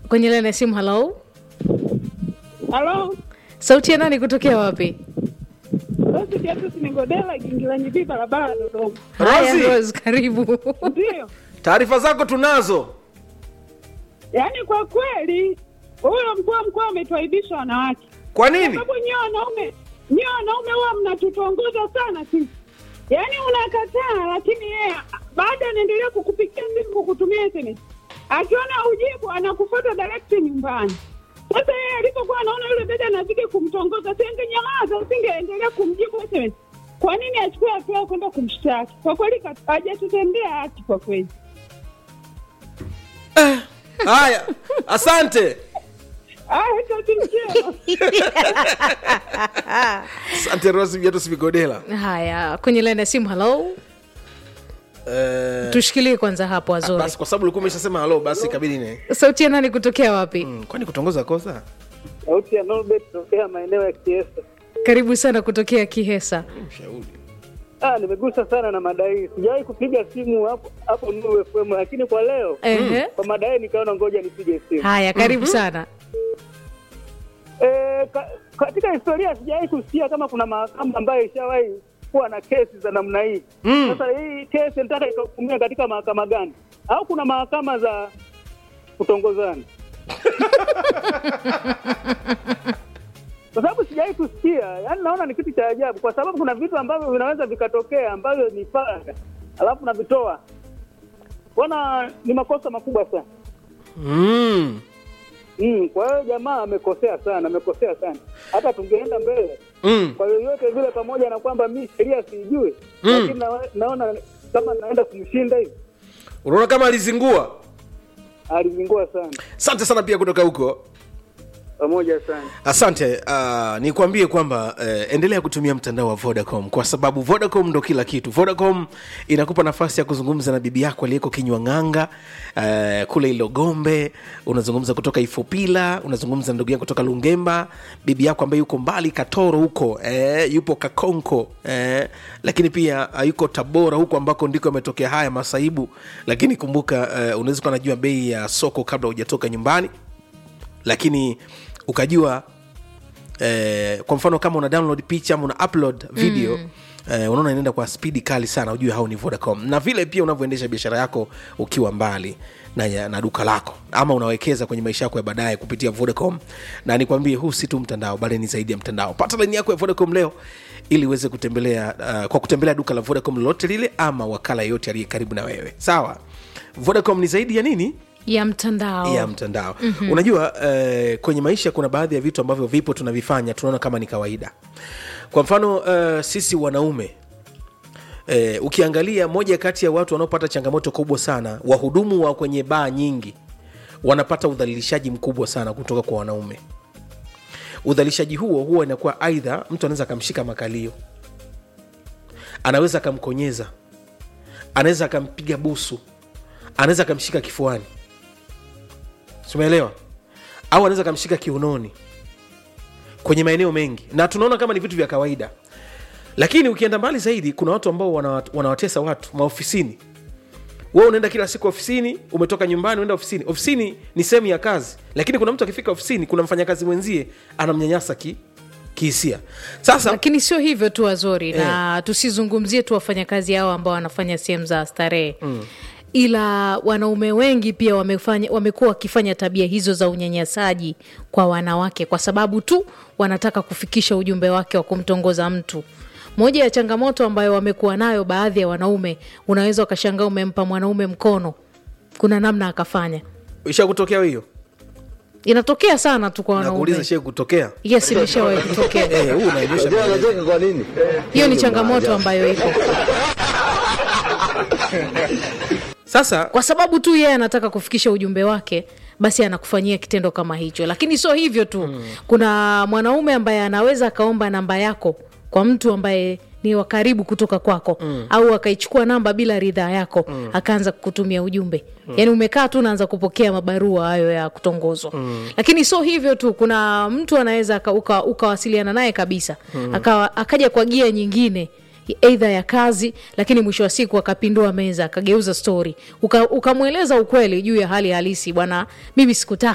kwenye laini ya simu halo Halo, sauti ya nani kutokea wapi Rosi Beatus Nigodela, Gingilanyi B, barabara ya Dodoma. haya Rosi. Rose, karibu Ndio, taarifa zako tunazo yaani kwa kweli huyo mkuu wa mkoa ametuaibisha wanawake, kwa kwa nini sababu nyewe wanaume nyewe wanaume huwa mnatutongoza sana sisi, yaani unakataa, lakini yeye baada anaendelea kukupigia simu kukutumia SMS, akiona ujibu anakufuata direct nyumbani. Sasa yeye alipokuwa anaona yule dada anazidi kumtongoza, singenyamaza, singeendelea kumjibu SMS. Kwa nini achukue hatua ya kwenda kumshtaki? Kwa kweli kat- hajatutendea haki kwa kweli. haya asante Ah, eti mchezo. asante rosi viatus vigodela haya kwenye laini ya simu halo Eh, tushikilie kwanza hapo azuri basi kwa sababu ulikuwa umeshasema halo basi kabidi ne sauti ya nani kutokea wapi Mm, kwani kutongoza kosa Sauti ya Norbert tokea maeneo ya Kiesa. karibu sana kutokea kihesa mshauri Ah, nimegusa sana na madai. Sijawahi kupiga simu hapo hapo Nuru FM, lakini kwa leo Ehe. kwa madai nikaona ngoja nipige simu. haya karibu sana E, ka, katika historia sijawahi kusikia kama kuna mahakama ambayo ishawahi kuwa na kesi za namna hii. Sasa hii kesi nataka ikahukumiwa katika mahakama gani? Au kuna mahakama za kutongozana? kwa sababu sijawahi kusikia, yaani naona ni kitu cha ajabu, kwa sababu kuna vitu ambavyo vinaweza vikatokea ambavyo ni faragha, alafu navitoa. Bwana, ni makosa makubwa sana. mm. Mm, kwa hiyo jamaa amekosea sana, amekosea sana. Hata tungeenda mbele Mm. kwa yoyote vile, pamoja na kwamba mi sheria siijui, Mm. lakini na, naona kama naenda kumshinda hivi, unaona kama alizingua alizingua sana, asante sana pia kutoka huko pamoja sana. asante uh, nikwambie kwamba uh, endelea kutumia mtandao wa vodacom kwa sababu vodacom ndo kila kitu vodacom inakupa nafasi ya kuzungumza na bibi yako aliyeko kinywa ng'anga uh, kule ilogombe unazungumza kutoka ifupila unazungumza na ndugu yako kutoka lungemba bibi yako ambaye yuko mbali katoro huko eh, yupo kakonko eh, lakini pia uh, yuko tabora huko ambako ndiko ametokea haya masaibu lakini kumbuka uh, unaweza kuwa najua bei ya soko kabla hujatoka nyumbani lakini ukajua eh, kwa mfano kama una download picha ama una upload video mm. Eh, unaona inaenda kwa spidi kali sana ujue hao ni vodacom na vile pia unavyoendesha biashara yako ukiwa mbali na, ya- na duka lako ama unawekeza kwenye maisha yako ya baadaye kupitia vodacom na nikwambie huu si tu mtandao bali ni zaidi ya mtandao pata laini yako ya vodacom leo ili uweze kutembelea uh, kwa kutembelea duka la vodacom lolote lile ama wakala yeyote aliye karibu na wewe sawa vodacom ni zaidi ya nini ya mtandao ya mtandao mm-hmm. unajua eh, kwenye maisha kuna baadhi ya vitu ambavyo vipo tunavifanya tunaona kama ni kawaida kwa mfano eh, sisi wanaume eh, ukiangalia moja kati ya watu wanaopata changamoto kubwa sana wahudumu wa kwenye baa nyingi wanapata udhalilishaji mkubwa sana kutoka kwa wanaume udhalilishaji huo huwa inakuwa aidha mtu anaweza akamshika makalio anaweza akamkonyeza anaweza akampiga busu anaweza akamshika kifuani tumeelewa au anaweza akamshika kiunoni kwenye maeneo mengi na tunaona kama ni vitu vya kawaida lakini ukienda mbali zaidi kuna watu ambao wanawat- wanawatesa watu maofisini we unaenda kila siku ofisini umetoka nyumbani unaenda ofisini ofisini ni sehemu ya kazi lakini kuna mtu akifika ofisini kuna mfanyakazi mwenzie anamnyanyasa ki, kihisia sasa lakini sio hivyo tu wazori na tusizungumzie tu wafanyakazi hao ambao wanafanya sehemu za starehe mm. ila wanaume wengi pia wamefanya wamekuwa wakifanya tabia hizo za unyanyasaji kwa wanawake kwa sababu tu wanataka kufikisha ujumbe wake wa kumtongoza mtu moja ya changamoto ambayo wamekuwa nayo baadhi ya wanaume unaweza ukashangaa umempa mwanaume mkono kuna namna akafanya ishakutokea hiyo inatokea sana tu kwa nakuuliza wanaume shee kutokea yes imeshawahi kutokea Eh, huu unaonyesha Unajua anacheka kwa nini? hiyo ni changamoto ambayo ipo sasa kwa sababu tu yeye anataka kufikisha ujumbe wake basi anakufanyia kitendo kama hicho lakini sio hivyo tu mm. kuna mwanaume ambaye anaweza akaomba namba yako kwa mtu ambaye ni wa karibu kutoka kwako mm. au akaichukua namba bila ridhaa yako mm. akaanza kukutumia ujumbe mm. yaani umekaa tu naanza kupokea mabarua hayo ya kutongozwa mm. lakini sio hivyo tu kuna mtu anaweza aka- uka- ukawasiliana naye kabisa mm. akawa, akaja kwa gia nyingine eidha ya kazi lakini mwisho wa siku akapindua meza akageuza stori ukamweleza uka ukamweleza ukweli juu ya hali halisi bwana mimi sikutaka